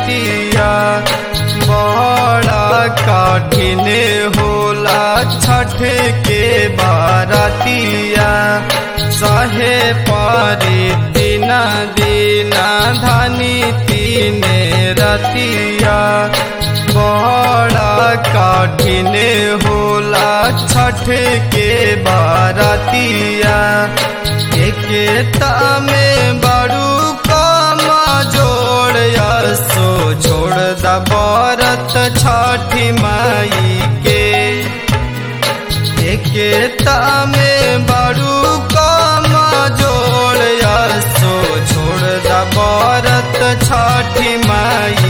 रतिया बड़ा कठिन होला छठ के बारतिया सहे पारे दिन दीना धनी तीन रतिया बड़ा कठिन होला छठ के बारतिया एकता में बड़ू कमा जोड़ सो छोड़ द बरत छठी माई के एकता में बड़ू कमा जोड़ सो छोड़ द बरत छठी माई